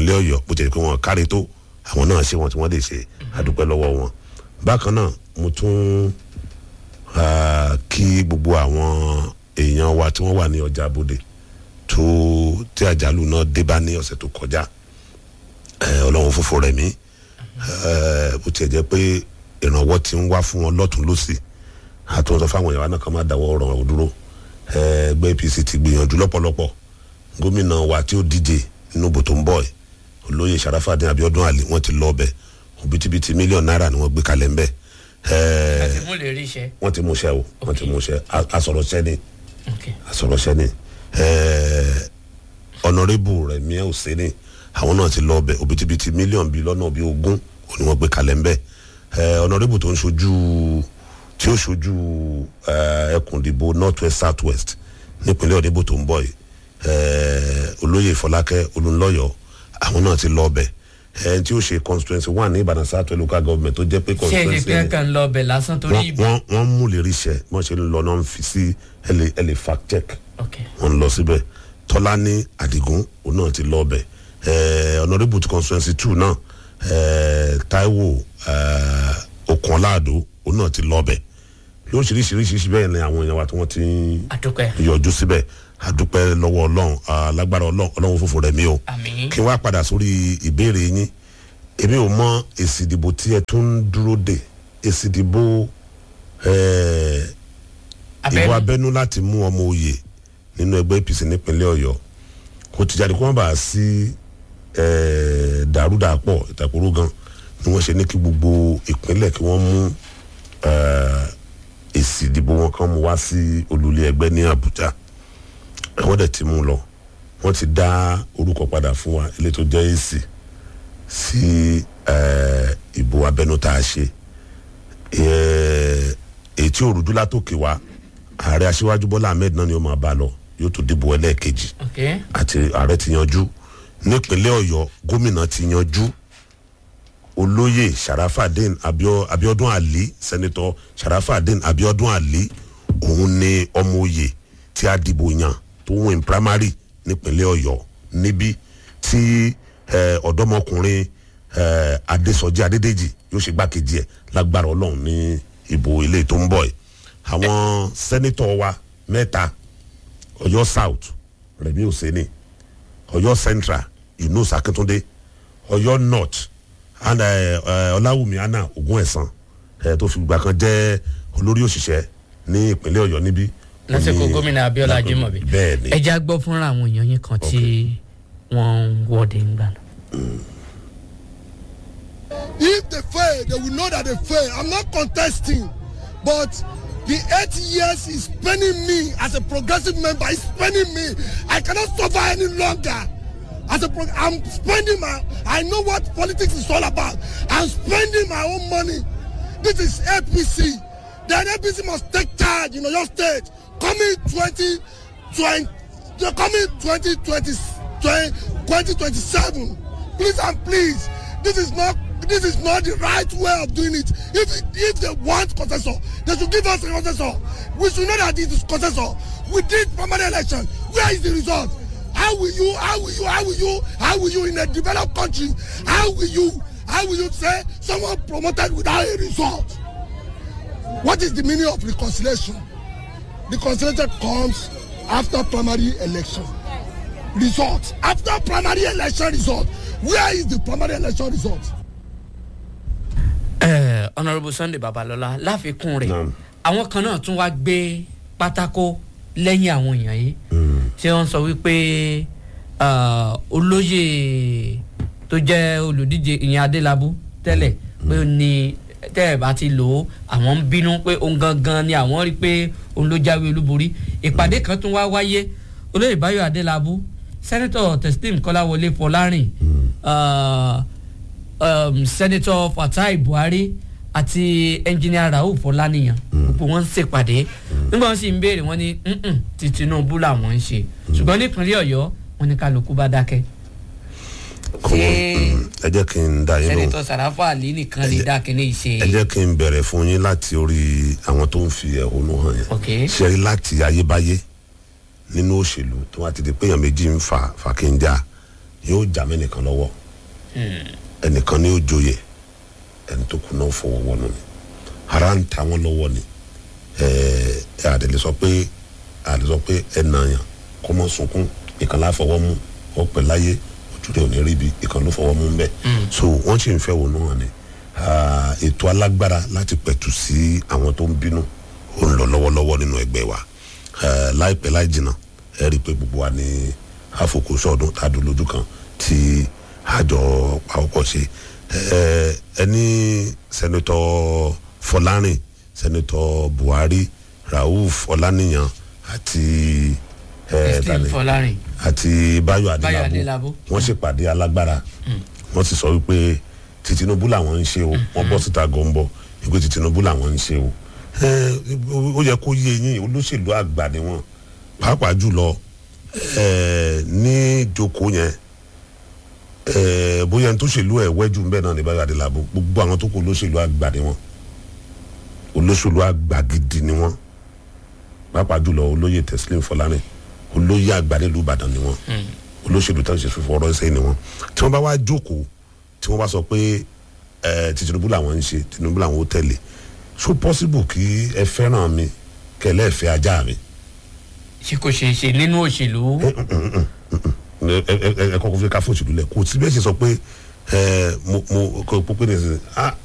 nípínlẹ̀ ọ̀yọ́ bó ti yẹ pé wọ́n kárí tó àwọn náà ṣe wọn tí wọ́n lè ṣe àdúpẹ́ lọ́wọ́ wọn bákan náà mo tún ah, kí gbogbo àwọn èèyàn wa tí wọ́n wà ní ọjà abodè tó tí àjálù náà dé bá ní ọ̀sẹ̀ tó kọjá Eh, ọlọ́run fúnfún rẹ̀ mí Eh, bó tiẹ̀ jẹ́ pé ìrànwọ́ ti ń wá fún wọn lọ́tún lọ́sì àtúntò fáwọn èèyàn wa náà kan máa dáwọ́ ọ̀rọ̀ wọn dúró Eh, ẹgbẹ́ apc ti gbìyànjú lọ́pọ̀lọpọ̀ gómìnà wa tí ó díje nínú bò tó ń bọ̀ ẹ̀ olóyè sàràfàdín abiodun ali wọ́n ti lọ ọbẹ̀ òbítíbitì mílíọ̀nù náírà ni wọ́n gbé kalẹ̀ ńbẹ̀ Eh, àti mú lè rí iṣẹ́. wọ́n ti múṣẹ́ o wọ́n ti múṣẹ́ A- asọ̀rọ̀ṣẹ́ ni Okay. asọ̀rọ̀ṣẹ́ ni ọ̀nàrẹ́bù rẹ̀ miẹ́ òsínì àwọn náà ti lọ ọbẹ̀ òbítíbitì mílíọ̀nù bíi lọ́nà bíi ogún òní wọ́n gbé kalẹ̀ ńbẹ̀ ọ̀nàrẹ́bù tó ń ṣojú tí ó ṣojú eh, ẹkùn ìdìbò north west south west nípínlẹ̀ ọ̀dẹ́bù tó ń bọ̀ yìí eh, olóyè ìfọlákẹ́ olùńlọ́yọ̀ àwọn náà ti lọ ọbẹ̀ ẹni tí ó ṣe constituency one ní ìbàdàn south west local government tó jẹ́ pé ṣé èdè constituency pé ẹni- kàn ń lọ ọbẹ̀ lásán torí wọ́n ìbò. wọ́n wọ́n mú lè ríṣẹ́ wọ́n ṣe ń lọ náà ń fi sí ẹlẹ́ ẹlẹ́ fact check Okay. wọ́n ń lọ síbẹ̀ tọ́lání àdìgún òun náà ti lọ ọbẹ̀ honourable to constituency two náà eh, taiwo eh, okunláàdó òun náà ti lọ ọbẹ̀ lóríṣiríṣiríṣiríṣi bẹ́ẹ̀ ni àwọn èèyàn wa tí wọ́n ti ń àdúpẹ́. yọjú síbẹ̀ àdúpẹ́ lọ́wọ́ ọlọ́run alágbára ọlọ́run ọlọ́run fòfò rẹ̀ mí o àmín. kí n wá padà sórí ìbéèrè yín èmi ò mọ èsì ìdìbò tí ẹ tún ń dúró dè èsì ìdìbò eh, ìbò abẹ́nu abẹ́nú láti mú ọmọ òye nínú ẹgbẹ́ apc nípínlẹ̀ ọ̀yọ́ kò ti jáde kó wọ́n bá a sí eh, dàrúdàpọ̀ ìtàkùrú gan ni wọ́n ṣe ní kí gbogbo ìpínlẹ̀ kí wọ́n mú eh, èsì ìdìbò wọn kan mú wá sí olùlé ẹgbẹ́ ní àbújá wọ́n dẹ̀ ti mú un lọ wọ́n ti dá orúkọ padà fún wa ilé tó jẹ́ èsì sí eh, ìbò abẹ́nú tá a ṣe Eh, èyí tí òrùjú látòkè wá ààrẹ aṣíwájú bọ́lá ahmed náà ni ó máa bá a lọ yóò tó dìbò ẹlẹ́ẹ̀kejì Okay. àti ààrẹ ti yanjú nípínlẹ̀ ọ̀yọ́ gómìnà ti yanjú olóyè sharafadin Abio- abiodun ali sẹ́nitọ́ sharafadin abiodun ali òun ni ọmọ oyè tí a dìbò yàn tó win primary nípínlẹ̀ ọ̀yọ́ níbí tí eh, ọ̀dọ́mọkùnrin eh, adésọjí adédèjì yóò ṣe gbákejì ẹ̀ lágbára ọlọ́run ní ìbò ilé tó ń bọ̀ ẹ̀ àwọn sẹ́nitọ́ wa mẹ́ta ọ̀yọ́ south rẹ̀mí òsèlè ọ̀yọ́ central inú sakitunde ọ̀yọ́ north and eh, eh, ọláwùmí anna ogun ẹ̀sán eh, tó fi gbà kan jẹ́ olórí òṣìṣẹ́ ní ìpínlẹ̀ ọ̀yọ́ níbí. lásìkò Ó ní- gómìnà abiola jimobi. bẹ́ẹ̀ ni ẹ já gbọ́ fúnra àwọn èèyàn yín kan tí wọ́n ń wọ́de ń gbà. If they fail, they will know that they fail. I'm not contesting, but the eight years is spending me as a progressive member. Is spending me. I cannot suffer any longer. As a pro- I'm spending my. I know what politics is all about. I'm spending my own money. This is APC. Then APC must take charge in your state. Coming 2020, coming 2020, 2027. Please and please, this is not this is not the right way of doing it. If if they want consensus, they should give us a consensus. We should know that it is consensus. We did primary election. Where is the result? How will you? How will you? How will you? How will you in a developed country? How will you? How will you say someone promoted without a result? What is the meaning of reconciliation? Reconciliation comes after primary election result. After primary election result, where is the primary election result? Ẹ, honourable sunday babalọla láfikún rẹ̀ Naam. àwọn kan náà tún wá gbé pátákó lẹ́yìn àwọn èèyàn yìí tí wọ́n sọ wípé ah, olóyè tó jẹ́ olùdíje ìyẹn adélábù tẹ́lẹ̀ pé ó ní tẹ́ ẹ̀ bá ti lò ó àwọn ń bínú pé òun gangan ni àwọn rí pé òun ló jáwé olúborí ìpàdé kan tún wá wáyé olóyè báyọ̀ adélábù sẹ́nẹ́tọ̀ testim kọ́láwọlé fọlárìn ah, um, senator fatai buhari àti engineer rauf ọlánìyàn gbogbo wọn ń ṣèpàdé nígbà wọn sì ń béèrè wọn ní "Mm-mm, ti tinubu làwọn ń ṣe ṣùgbọ́n nípínlẹ̀ ọ̀yọ́ wọn ní kálukú bá dákẹ́ kò wọ́n ẹ jẹ́ kí n dá yín lóhùn senator sarafa ali nìkan lè dá kíní ìṣe ẹ jẹ́ kí n bẹ̀rẹ̀ fún yín láti orí àwọn tó ń fi ẹ̀hónú hàn yẹn ok ṣe rí láti ayébáyé nínú òṣèlú tó wá ti di pé èèyàn méjì ń fà fà kí n já yóò jà mẹ́nìkan lọ́wọ́ ẹnìkan ni yóò joyè ẹni tó kù náà fọwọ́ wọnú ni ara ń ta wọn lọ́wọ́ ni ẹ àdèlè sọ pé àdèlè sọ pé ẹ nàyàn kó mọ sunkún ìkan láà fọwọ́ mú ọ pẹ̀ láyé ojú rẹ̀ ò ní rí ibi ìkan ló fọwọ́ mú bẹ́ẹ̀ so wọ́n sì ń fẹ́ wọnú wọn ni Ah, ètò alágbára láti pẹ̀tù sí àwọn tó ń bínú ó ń lọ lọ́wọ́lọ́wọ́ nínú ẹgbẹ́ wa Eh, láìpẹ́ láì jìnnà ẹ rí i pé gbogbo wa ní àfokùsọ ọdún tá a dùn lójú kan tí àjọ pàwọ́pọ̀ ṣe Eh, ẹni sẹ́nitọ́ fọlárìn sẹ́nitọ́ buhari rauf ọláníyàn àti eh, steve tani? fọlárin àti bayo Báyọ̀ adélábù Adélábù. wọ́n ṣèpàdé alágbára wọ́n sì sọ wípé ti tinubu làwọn ń ṣe o wọ́n bọ́ síta gọ́ńbọ́ wípé ti tinubu làwọn ń ṣe o ẹ, ó yẹ kó yé yín olóṣèlú àgbà ni wọ́n pàápàá jùlọ ẹ, ní ìjókòó yẹn ẹ, bóyá ní tó ṣèlú ẹ wẹ́jú ń bẹ́ẹ̀ náà ní bayo adélábù gbogbo àwọn tó kù olóṣèlú àgbà ni wọ́n olóṣèlú àgbà gidi ni wọ́n pàápàá jùlọ olóyè teslim fọlárìn olóyè àgbà nílùú ìbàdàn ni wọ́n olóṣèlú tó ń ṣe fífọ ọ̀rọ̀ ṣe ni wọ́n tí wọ́n bá wá jókòó tí wọ́n bá sọ pé ẹ ti tinubu làwọn ń ṣe tinubu làwọn ó tẹ̀lé so possible kí ẹ fẹ́ràn mi kẹlẹ́ ẹ fẹ́ ajá mi ṣé kò ṣeé ṣe nínú òṣèlú ẹ ẹ ẹ ẹ kọ́kọ́ fi ká fòṣèlú lẹ̀ kò sí bẹ́ẹ̀ ṣe sọ pé ẹ mo mo kò pé ní ẹsẹ̀ ah